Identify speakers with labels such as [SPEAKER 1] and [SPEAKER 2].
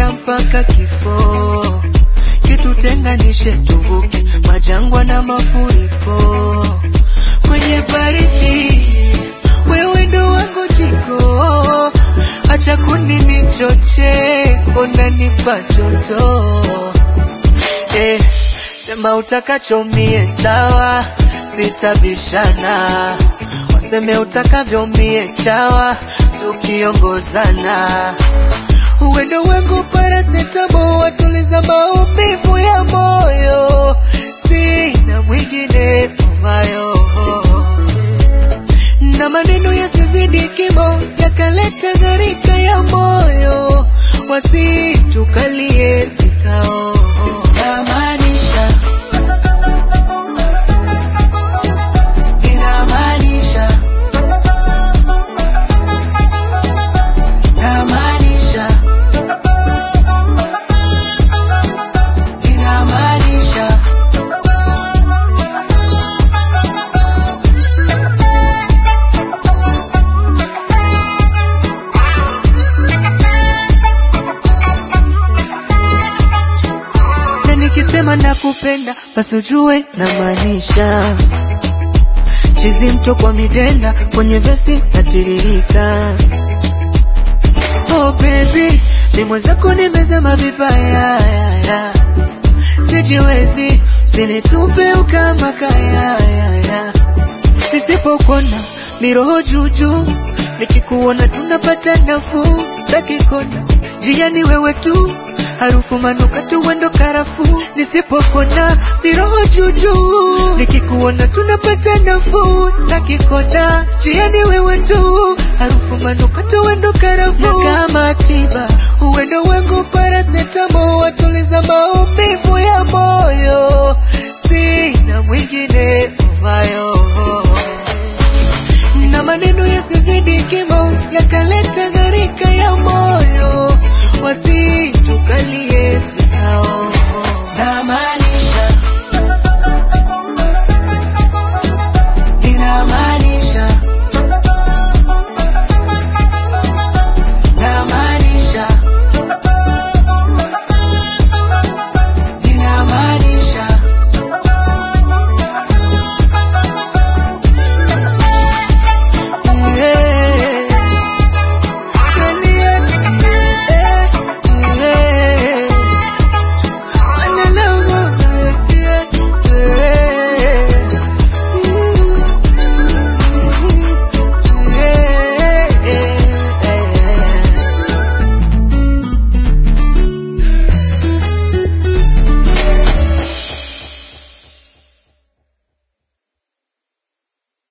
[SPEAKER 1] tutashinda mpaka kifo, kitutenganishe tuvuke majangwa na mafuriko. Kwenye baridi wewe ndo wangu jiko, acha kuninichoche, unanipa joto eh, sema utakachomie sawa, sitabishana, waseme utakavyo mie chawa, tukiongozana uwendo wangu parasetamo, watuliza maumivu ya moyo, sina mwingine umayo na maneno yasizidi kimo, yakaleta gharika ya moyo, wasitukalie vikao. Namaanisha, inamaanisha, namaanisha, inamaanisha. na nikisema nakupenda basi ujue namaanisha chizi mto kwa midenda kwenye vesi natiririka oh baby ni mwenzako nimezama vibaya ya, ya. sijiwezi sinitupe ukama kaya ya, ya. nisipokona miroho juujuu nikikuona tunapata nafuu takikona jiani wewe tu harufu manukato wendo karafu nisipokona miroho juujuu nikikuona tunapata nafuu takikona jiani wewe tu harufu manukato wendo karafu na kama tiba uwendo wangu parasetamo watuliza maumivu ya moyo